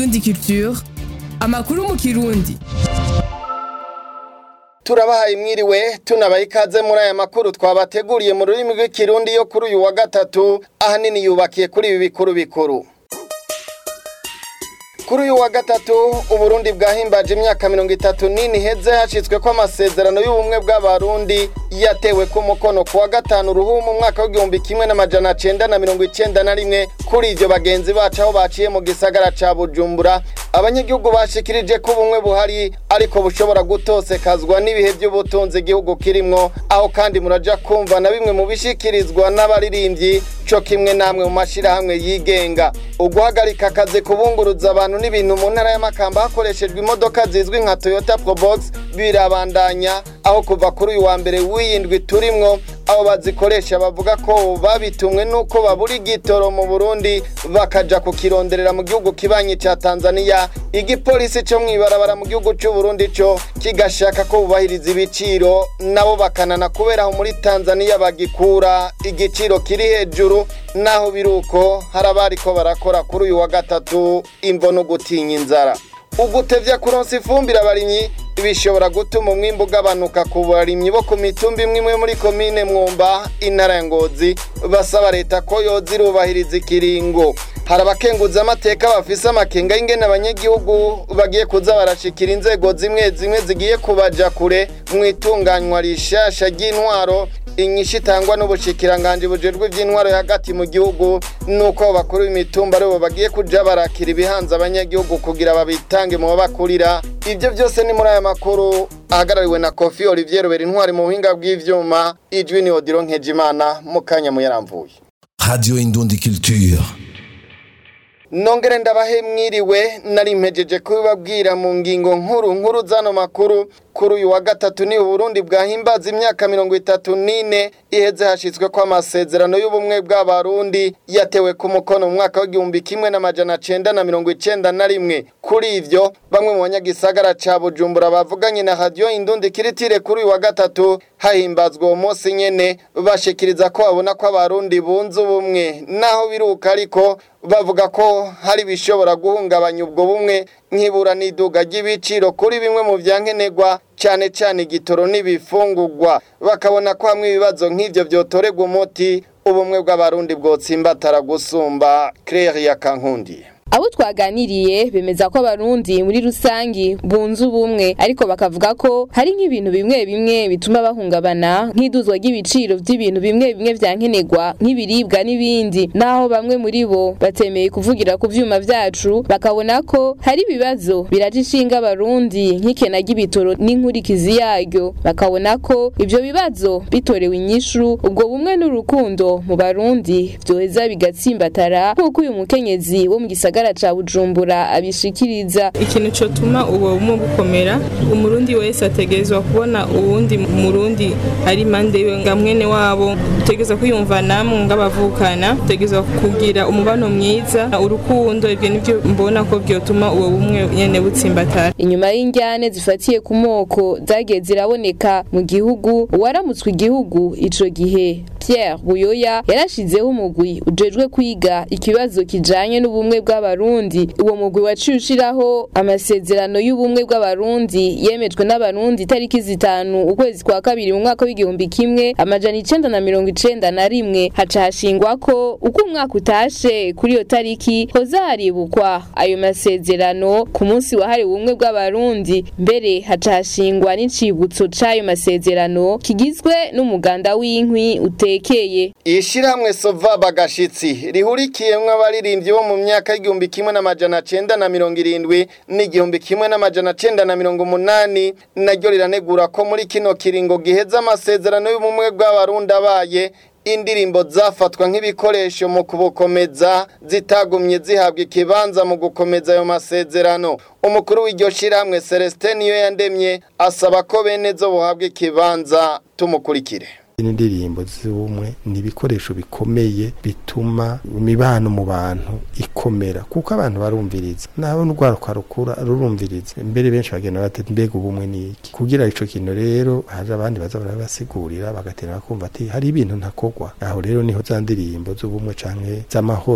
Indundi Culture amakuru mu kirundi turabahaye mwiriwe tunabaha ikaze muri aya makuru twabateguriye mu rurimi rw'ikirundi yo kuri uyu wa gatatu ahanini yubakiye kuri ibi bikuru bikuru kuri uyu wa gatatu uburundi bwahimbaje imyaka mirongo itatu n'ine iheze hashyizwe ko amasezerano y'ubumwe bw'abarundi yatewe ku mukono ku wa gatanu uruhu mu mwaka w'igihumbi kimwe n'amajana cenda na mirongo icenda na rimwe kuri ivyo bagenzi bacu aho baciye mu gisagara ca bujumbura abanyagihugu bashikirije ko ubumwe buhari ariko bushobora gutosekazwa n'ibihe by'ubutunzi igihugu kirimwo aho kandi muraja kumva na bimwe mu bishikirizwa n'abaririmbyi co kimwe namwe mu mashirahamwe yigenga uguhagarika akazi kubunguruza abantu n'ibintu mu ntara y'amakamba hakoreshejwe imodoka zizwi nka toyota probox birabandanya aho kuva kuri uyu wa mbere w'iyindwi turimwo abo bazikoresha bavuga ko babitumwe n'uko babura igitoro mu burundi bakaja kukironderera mu gihugu kibanyi ca tanzania igipolisi co mw'ibarabara mu gihugu c'uburundi co kigashaka ko bubahiriza ibiciro nabo bakanana kubera aho muri tanzania bagikura igiciro kiri hejuru naho biruko hari abariko barakora kuri uyu wa gatatu imvo no gutinya inzara ugutevya kuronsa ifumbire abarimyi bishobora gutuma umwimbu ugabanuka ku barimyi bo ku mitumba imwe imwe muri komine mwumba intara ya ngozi basaba leta ko yoza irubahiriza ikiringo hari abakenguza amateka bafise amakenga y'ingene abanyagihugu bagiye kuza barashikira inzego zimwe zimwe zigiye kubaja kure mu itunganywa rishasha ry'intwaro inyishu itangwa n'ubushikiranganje bujejwe iby'intwaro hagati mu gihugu nuko bakuru b'imitumba aribo bagiye kuja barakira ibihanze abanyagihugu kugira babitange mu babakurira ibyo byose ni muri aya makuru ahagarariwe na kofi olivier rubera intwari mu buhinga bw'ivyuma ijwi ni odiro nkejimana mu kanya muyaramvuye Radio Indundi Culture. nongere ndabahe mwiriwe nari mpejeje kubibabwira mu ngingo nkuru nkuru zano makuru kuri uyu wa gatatu ni uburundi bwahimbaza imyaka mirongo itatu n'ine iheze hashyizwe ko amasezerano y'ubumwe bw'abarundi yatewe ku mukono mu mwaka w'igihumbi kimwe n'amajana cenda na mirongo icenda na rimwe kuri ivyo bamwe mu banyagisagara ca bujumbura bavuganye na radiyo indundi kiritire kuri uyu wa gatatu hahimbazwa uwo munsi nyene bashikiriza ko babona ko abarundi bunze ubumwe naho biruka ariko bavuga ko hari ibishobora guhungabanya ubwo bumwe nk'ibura n'iduga ry'ibiciro kuri bimwe mu vyankenerwa cyane cyane igitoro n'ibifungurwa bakabona ko hamwe ibibazo nk'ivyo vyotorerwa umuti ubumwe bw'abarundi bwotsimbatara gusumba Claire ya Kankundi abo twaganiriye bemeza ko abarundi muri rusangi bunze ubumwe ariko bakavuga ko hari nk'ibintu bimwe bimwe bituma bahungabana nk'iduzwa ry'ibiciro by'ibintu bimwe bimwe vyankenerwa nk'ibiribwa n'ibindi naho bamwe muri bo batemeye kuvugira ku vyuma vyacu bakabona ko hari ibibazo biraje ishinga abarundi nk'ikena ry'ibitoro n'inkurikizi yaryo bakabona ko ivyo bibazo bitorewe inyishu ubwo bumwe n'urukundo mu barundi vyoheza bigatsimbatara nk'uko uyu mukenyezi wo mu gisagara gisagara ca Bujumbura abishikiriza ikintu cotuma uwo bumwe bukomera umurundi wese ategerezwa kubona uwundi murundi ari impande yiwe nga mwene wabo utegerezwa kwiyumva namwe ng'abavukana utegerezwa kugira umubano mwiza urukundo ivyo nivyo mbona ko vyotuma uwo bumwe nyene butsimbatara inyuma y'injyane zifatiye ku moko zagiye ziraboneka mu gihugu uwaramutswe igihugu ico gihe Pierre Buyoya yarashizeho umugwi ujejwe kwiga ikibazo kijanye n'ubumwe bw'abarundi uwo mugwi waciye ushiraho amasezerano y'ubumwe bw'abarundi yemejwe n'abarundi itariki zitanu ukwezi kwa kabiri mu mwaka w'igihumbi kimwe amajana icenda na mirongo icenda na rimwe haca hashingwa ko uko umwaka utashe kuri iyo tariki hoza haribukwa ayo masezerano ku munsi wahariwe ubumwe bw'abarundi mbere haca hashingwa n'icibutso c'ayo masezerano kigizwe n'umuganda w'inkwi utekeye ishirahamwe sova bagashitsi rihurikiyemwo abaririmbyi bo mu myaka y'igihumbi kimwe n'amajana cenda na mirongo irindwi n'igihumbi kimwe n'amajana cenda na mirongo umunani naryo riranegura ko muri kino kiringo giheza amasezerano y'ubumwe bw'abarundi abaye indirimbo zafatwa nk'ibikoresho mu kubukomeza zitagumye zihabwa ikibanza mu gukomeza ayo masezerano umukuru w'iryo shirahamwe Celestin niyo yandemye asaba ko bene zo buhabwa ikibanza tumukurikire n'indirimbo z'ubumwe ni ibikoresho bikomeye bituma imibano mu bantu ikomera kuko abantu barumviriza nabo n'urwaruka rukura rurumviriza mbere benshi bagenda batete mbega ubumwe ni iki kugira ico kintu rero haje abandi baza barabasigurira bagatera bakumva ati hari ibintu ntakogwa aho rero niho za ndirimbo z'ubumwe canke z'amahoro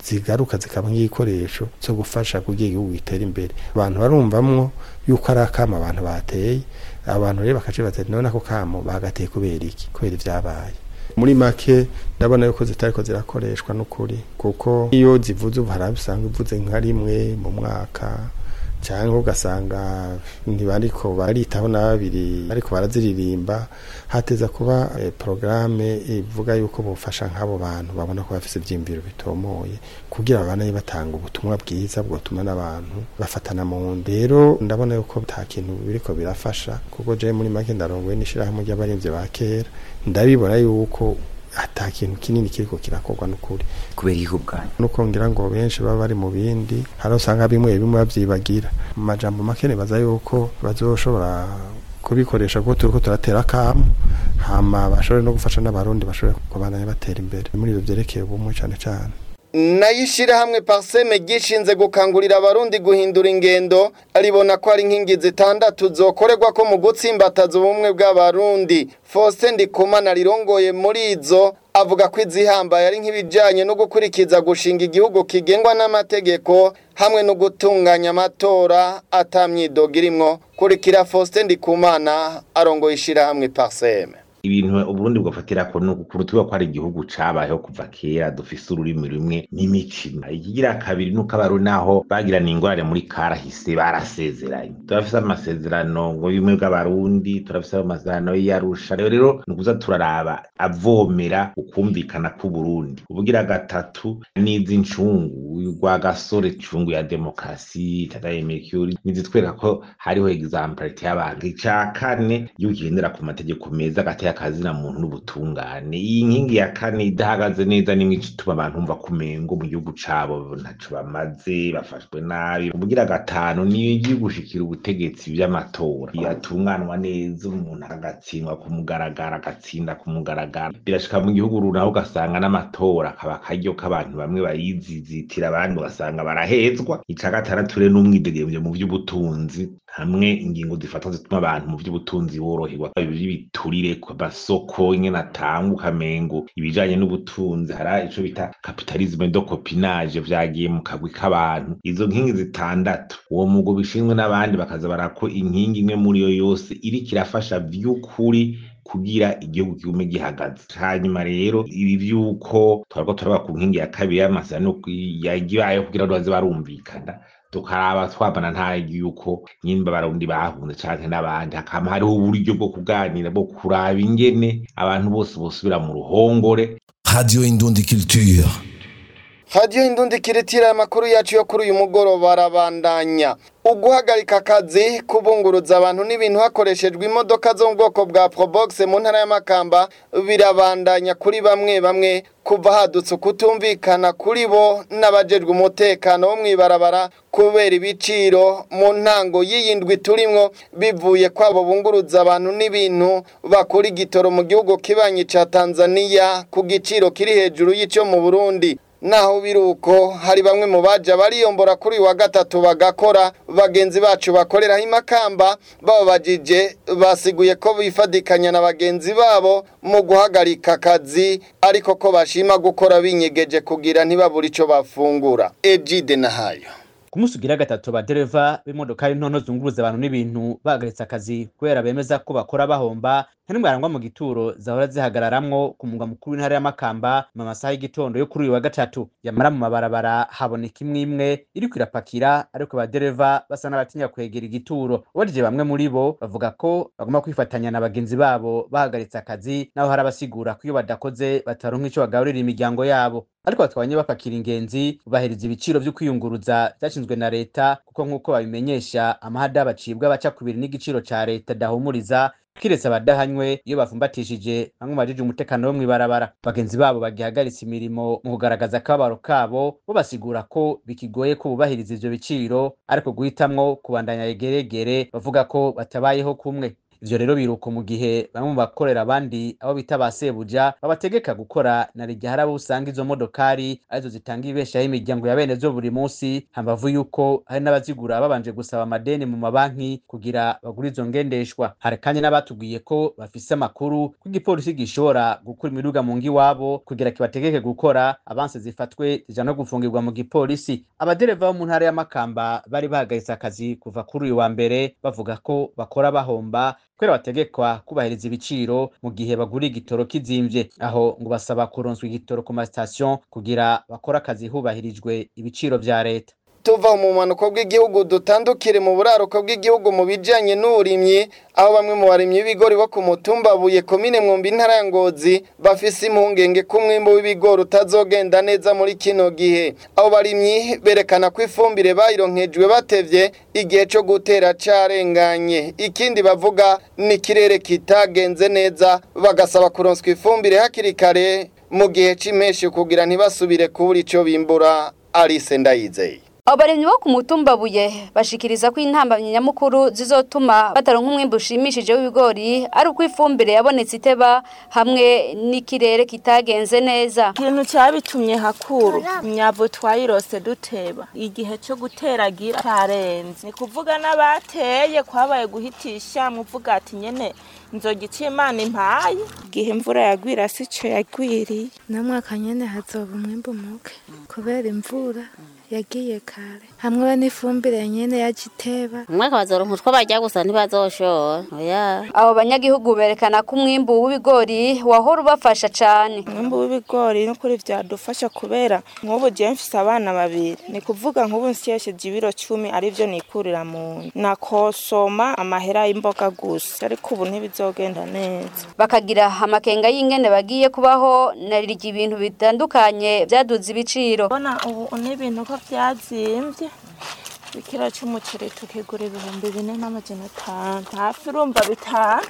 zigaruka zikaba nk'igikoresho cyo gufasha kugira igihugu gitere imbere abantu barumvamwo yuko ari akama abantu bateye abantu rero bakaca batera none ako kamo bagateye kubera iki kubera ivyabaye muri make ndabona yuko zitariko zirakoreshwa n'ukuri kuko iyo zivuze ubu hari usanga ivuze nka rimwe mu mwaka cyangwa ugasanga ntibariko baritaho na babiri ariko baraziririmba hateza kuba eh, porogaramu ivuga yuko bufasha nk'abo bantu babona ko bafise ivyiyumviro bitomoye kugira babane batanga ubutumwa bwiza bwotuma n'abantu bafatana mu nda rero ndabona yuko nta kintu biriko birafasha kuko je muri make ndarongoye n'ishirahamwe ry'abaremvye ba kera ndabibona yuko ata kintu kinini kiriko kirakorwa n'ukuri kubera igihugu bwanyu nuko ngira ngo benshi baba bari mu bindi hari usanga bimwe bimwe bavyibagira mu majambo make nibaza yuko bazoshobora kubikoresha kuko turiko turatera akamu hama bashobore no gufasha n'abarundi bashobore kubandanya batera imbere muri ivyo vyerekeye ubumwe cane cane nayo ishyirahamwe parseme gishinze gukangurira abarundi guhindura ingendo ribona ko ari inkingi zitandatu zokorerwa ko mu gutsimbataza ubumwe bw'abarundi faustin ndikumana rirongoye muri izo avuga ko izihambaye ari nk'ibijyanye no gukurikiza gushinga igihugu kigengwa n'amategeko hamwe no gutunganya amatora atamyidoga irimwo kurikira faustin ndikumana arongoye ishyirahamwe parseme ibintu uburundi bwafatira ko ni ukurutuba ko ari igihugu cabayeho kuva kera dufise ururimi rumwe n'imikino ikigira kabiri nuko abarundi naho bagirana ingorane muri karahise barasezeranye turafise amasezerano ngo bimwe bw'abarundi turafise amasezerano y'iyarusha rero rero ni ukuza turaraba avomera ukumvikana k'uburundi ubugira gatatu n'izi ncungu rwa gasore cungu ya demokarasi tataye mercure nizitwereka ko hariho exemplarite y'abantu ica kane igihugu kigendera ku mategeko meza gateye akazina muntu n'ubutungane iyi nkingi ya kane idahagaze neza nimwe ituma abantu bumva kumengo mu gihugu cabo ntaco bamaze bafashwe nabi ubugira gatanu niyo igiye gushikira ubutegetsi vy'amatora yatunganwa neza umuntu agatsindwa ku mugaragaro agatsinda ku mugaragaro birashika mu gihugu runaka ugasanga n'amatora akaba akaryo k'abantu bamwe bayizizitira abandi ugasanga barahezwa ica gatandatu rero n'umwidegemvyo mu vy'ubutunzi hamwe ingingo zifata zituma abantu mu by'ubutunzi boroherwa ibiturire ku masoko ingene atanga ukamengo ibijanye n'ubutunzi hari ico bita capitalisme de copinage vyagiye mu kagwi k'abantu izo nkingi zitandatu uwo mugo bishinzwe n'abandi bakaza barako inkingi imwe muri yo yose iriko irafasha vy'ukuri kugira igihugu kigume gihagaze hanyuma rero ibi vy'uko twariko turaba ku nkingi ya kabiri y'amasezerano yagibayeho kugira ngo baze barumvikana tukaraba twabana nta yuko nyimba barundi bahunze canke n'abandi hakama hariho uburyo bwo kuganira bwo kuraba ingene abantu bose bosubira mu ruhongore Radio Indundi Culture. radiyo indundi kiritira amakuru yacu yo kuri uyu mugoroba arabandanya uguhagarika akazi kubunguruza abantu n'ibintu hakoreshejwe imodoka zo mu bwoko bwa probox mu ntara y'amakamba birabandanya kuri bamwe bamwe kuva hadutse ukutumvikana kuri bo n'abajejwe umutekano wo mw'ibarabara kubera ibiciro mu ntango y'iyindwi turimwo bivuye kwabo bunguruza abantu n'ibintu bakora igitoro mu gihugu kibanyi ca Tanzania ku giciro kiri hejuru y'ico mu Burundi naho biruko hari bamwe mu baja bariyombora kuri uyu wa gatatu bagakora bagenzi bacu bakoreraho imakamba bababajije basiguye ko bifadikanya na bagenzi babo mu guhagarika akazi ariko ko bashima gukora binyegeje kugira ntibabure ico bafungura ejide nahayo ku munsi ugira gatatu abadereva b'imodokari ntonto zunguruza abantu n'ibintu bahagaritse akazi kubera bemeza ko bakora bahomba nta n'imwe arangwa mu gituro zahora zihagararamwo ku mugwa mukuru w'intara y'amakamba mu masaha y'igitondo yo kuri uyu wa gatatu yamara mu mabarabara haboneka imwe imwe iriko irapakira ariko abadereva basa n'abatinya kwegera igituro ubajije bamwe muri bo bavuga ko bagomba kwifatanya na bagenzi babo bahagaritse akazi naho hari abasigura ko iyo badakoze bataronka ico bagaburira imiryango yabo ariko batwanye bapakira ingenzi bubahiriza ibiciro vyo kwiyunguruza vyashinzwe na leta kuko nk'uko babimenyesha amahada bacibwa baca kubiri n'igiciro ca leta dahumuriza kiretse abadahanywe iyo bafumbatishije bamwe mu bajije umutekano wo mw'ibarabara bagenzi babo bagihagaritse imirimo mu kugaragaza akababaro kabo bo basigura ko bikigoye ko bubahiriza ivyo biciro ariko guhitamwo kubandanya yegeregere bavuga ko batabayeho kumwe ivyo rero biruko mu gihe bamwe mu bakorera abandi abo bita ba sebuja babategeka gukora na rirya hari abo usanga izo modokari arizo zitanga ibeshaho imiryango ya bene zo buri munsi hambavu yuko hari n'abazigura babanje gusaba amadeni mu mabanki kugira bagure izo ngendeshwa hari kandi n'abatubwiye ko bafise amakuru ko igipolisi gishobora gukura imiduga mu ngo iwabo kugira kibategeke gukora abanse zifatwe zija no gufungirwa mu gipolisi abadereva bo mu ntara y'amakamba bari bahagaritse akazi kuva kuri uyu wa mbere bavuga ko bakora bahomba kubera bategekwa kubahiriza ibiciro mu gihe bagura igitoro kizimvye aho ngo basaba kuronswa igitoro ku masitasiyo kugira bakore akazi hubahirijwe ibiciro vya leta tuva mu bumanuko bw'igihugu dutandukire mu buraruko bw'igihugu mu bijanye n'uburimyi aho bamwe mu barimyi b'ibigori bo ku mutumba buye komine mwumbi intara ya ngozi bafise impungenge ko umwimbu w'ibigori utazogenda neza muri kino gihe abo barimyi berekana ko ifumbire bayironkejwe batevye igihe co gutera carenganye ikindi bavuga ni ikirere kitagenze neza bagasaba kuronswa ifumbire hakiri kare mu gihe c'impeshi kugira ntibasubire kubura ico bimbura Alice Ndayizeye abarimyi bo ku mutumba buye bashikiriza ko intambamyi nyamukuru zizotuma bataronka umwimbu ushimishije w'ibigori ari uko ifumbire yabonetse iteba hamwe n'ikirere kitagenze neza ikintu cyabitumye hakuru imyavu twayirose duteba igihe cyo guteragira cyarenze ni kuvuga n'abateye kwabaye guhitisha muvuga ati nyene inzoga icimana impaye igihe imvura yagwira si cyo yagwiriye namwaka nyene hazoba umwimbu muke kubera imvura yagiye kare hamwe n'ifumbire nyene yagiteba umwaka bazoronka utwo barya gusa ntibazoshora oya abo banyagihugu berekana ko umwimbu w'ibigori wahora ubafasha cane umwimbu w'ibigori n'ukuri vyadufasha kubera nk'ubu je mfise abana babiri ni kuvuga nk'ubu nsyesheje ibiro cumi arivyo nikurira mu nda nakosoma amahera y'imboga gusa ariko ubu ntibizogenda neza bakagira amakenga y'ingene bagiye kubaho narirya ibintu bitandukanye vyaduze ibiciro bona ubu n'ibintu ko vyazimbye ikiro c'umuceri tukigura ibihumbi bine n'amajana atanu hafi urumva bitanu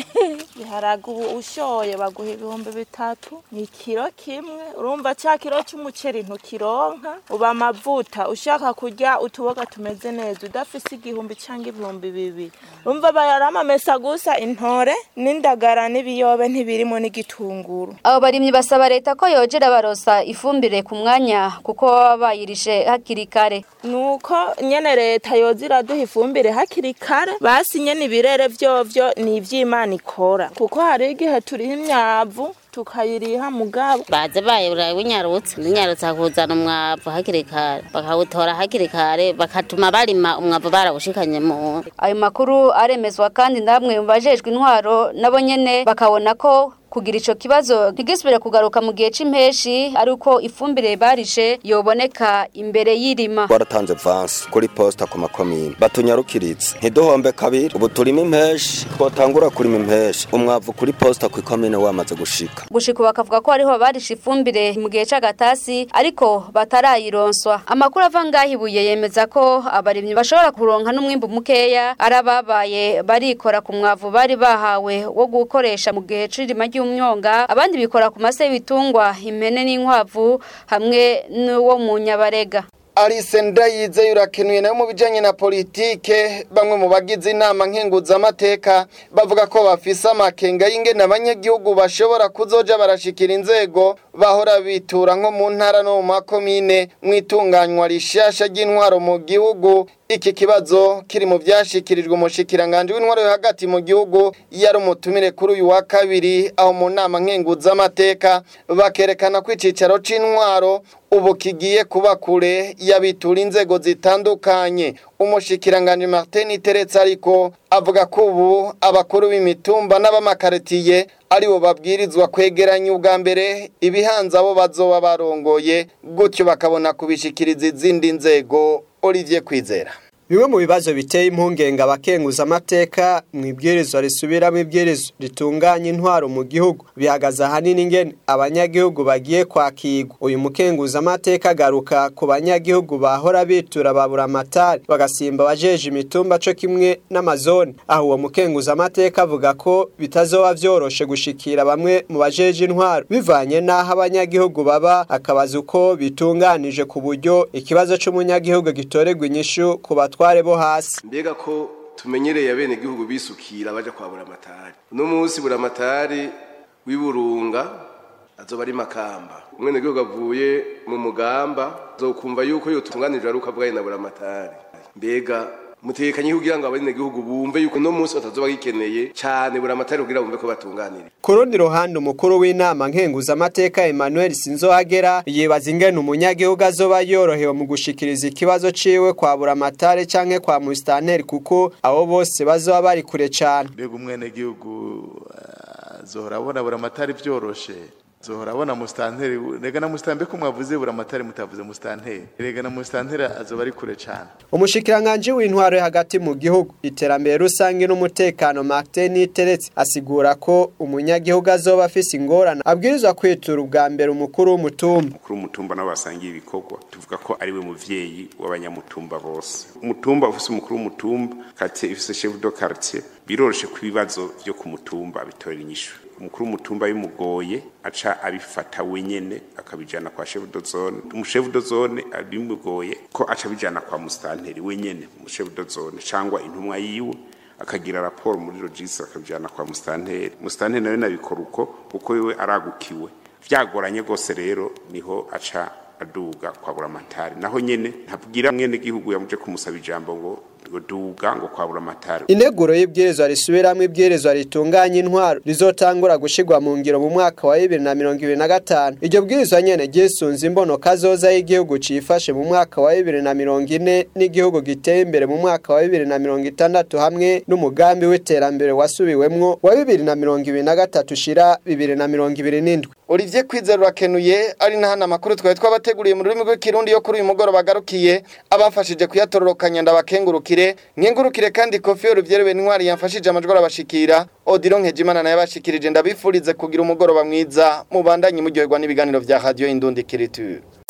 biharaga ubu ushoye baguha ibihumbi bitatu ni ikiro kimwe urumva cya kiro c'umuceri ntukironka uba amavuta ushaka kurya utuboga tumeze neza udafise igihumbi cyangwa ibihumbi bibiri urumva bayaramamesa gusa intore n'indagara n'ibiyobe ntibirimo n'igitunguru abo barimyi basaba leta ko yogera barosa ifumbire ku mwanya kuko baba bayirishe hakiri kare nuko nyene leta yoza iraduha ifumbire hakiri kare basi nyene ibirere vyovyo ni ivy'imana ikora kuko hari igihe turiha imyavu tukayiriha mugabo baze bayibura winyarutse winyarutse akuzana umwavu hakiri kare bakawutora hakiri kare bakatuma barima umwavu barawushikanye mu ayo makuru aremezwa kandi namwe mu bajejwe intwaro nabo nyene bakabona ko kugira ico kibazo ntigisubire kugaruka mu gihe c'impeshi ari uko ifumbire barishe yoboneka imbere y'irima waratanze vansi kuri posta ku makomine batunyarukiritse ntiduhombe kabiri ubu turimo impeshi twotangura kurima impeshi umwavu kuri posta ku ikomine wamaze gushika gushika bakavuga ko hariho barisha ifumbire mu gihe c'agatasi ariko batarayironswa amakuru ava ngaho ibuye yemeza ko abarimyi bashobora kuronka n'umwimbu mukeya ari ababaye barikora ku mwavu bari bahawe wo gukoresha mu gihe c'irima ry'umyonga abandi bikora ku mase y'ibitungwa impene n'inkwavu hamwe n'uwo mu nyabarega Alice Ndayizeye urakenuye nayo mu bijanye na politike bamwe mu bagize inama nkenguzamateka bavuga ko bafise amakenga y'ingene abanyagihugu bashobora kuzoja barashikira inzego bahora bitura nko mu ntara no mu makomine mwitunganywa rishasha ry'intwaro mu gihugu iki kibazo kiri mu byashikirijwe umushikiranganje w'intwaro yo hagati mu gihugu yari umutumire kuri uyu wa kabiri aho mu nama nkenguzamateka bakerekana ko icicaro c'intwaro ubu kigiye kuba kure yabitura inzego zitandukanye umushikiranganje Martin Teretse ariko avuga ko ubu abakuru b'imitumba n'abamakaritiye aribo babwirizwa kwegeranya ubwa mbere ibihanza abo bazoba barongoye gutyo bakabona kubishikiriza izindi nzego Olivier Kwizera bimwe mu bibazo biteye impungenge abakenguza amateka mu ibwirizwa risubiramo ibwirizwa ritunganya intwaro mu gihugu bihagaze ahanini ingene abanyagihugu bagiye kwakirwa uyu mukenguza amateka agaruka ku banyagihugu bahora bitura babura amatari bagasimba abajeje imitumba co kimwe n'amazone aho uwo mukenguza amateka avuga ko bitazoba vyoroshe gushikira bamwe mu bajeje intwaro bivanye n'aho abanyagihugu baba akabaza uko bitunganije ku buryo ikibazo c'umunyagihugu gitorerwa inyishu ku batware bo hasi mbega ko tumenyereye abene gihugu bisukira baja kwa buramatari uno munsi buramatari w'iburunga azoba ari makamba umwene gihugu avuye mu mugamba zokumva yuko yotunganijwe ari uko avuganye na buramatari mbega mutekanye kugira ngo abene gihugu bumve yuko uno munsi batazoba gikeneye cyane buramatari kugira bumve ko batunganira ku rundi ruhande umukuru w'inama nkenguzamateka emmanuel sinzohagera yibaza ingene umunyagihugu azoba yorohewe mu gushikiriza ikibazo ciwe kwa buramatari canke kwa musitanteri kuko abo bose bazoba bari kure cane mbega umwenegihugu azohora abona buramatari vyoroshe zohora abona musitanteri rega na musitanteri ko mwavuze buramatari mutavuze musitanteri rega na musitanteri azoba ari kure cane umushikiranganji w'intwaro hagati mu gihugu iterambere rusange n'umutekano Martin Niteretse asigura ko umunyagihugu azoba afise ingorane abwirizwa kwitura ubwa mbere umukuru w'umutumba umukuru w'umutumba nabo basangiye ibikorwa tuvuga ko ari we muvyeyi w'abanyamutumba bose umutumba ufise umukuru w'umutumba quartier ifise chef de quartier biroroshe ku bibazo vyo ku mutumba bitorera inyishu umukuru w'umutumba bimugoye aca abifata wenyene akabijana kwa chef de zone umushefu de zone bimugoye ko aca bijana kwa mustanteri wenyene umushefu de zone cangwa intumwa yiwe akagira raporo muri logisi akabijana kwa mustanteri mustanteri nawe nabikora uko kuko wewe aragukiwe vyagoranye rwose rero niho aca aduga kwa buramatari naho nyene ntabwira mwene gihugu yamuje kumusaba ijambo ngo ngo duga ngo kwa buramatari integuro y'ibwirizwa risubiramwo ibwirizwa ritunganya intwaro rizotangura gushirwa mu ngiro mu mwaka wa bibiri na mirongo ibiri na gatanu iryo bwirizwa nyene ryisunze imbono kazoza y'igihugu cifashe mu mwaka wa bibiri na mirongo ine n'igihugu giteye imbere mu mwaka wa bibiri na mirongo itandatu hamwe n'umugambi w'iterambere wasubiwemwo wa bibiri na mirongo ibiri na gatatu ushira bibiri na mirongo ibiri n'indwi Olivier Kwizera urakenuye ari na hano amakuru twari twabateguriye mu rurimi rw'ikirundi yo kuri uyu mugoroba agarukiye abafashije kuyatororokanya ndabakengurukire nkengurukire kandi kofi y'uruvyerewe intwari yamfashije amajwi arabashikira Odilo Nkejimana naye abashikirije ndabifurize kugira umugoroba mwiza mubandanye muryoherwa n'ibiganiro vya Radio Indundi Kiriture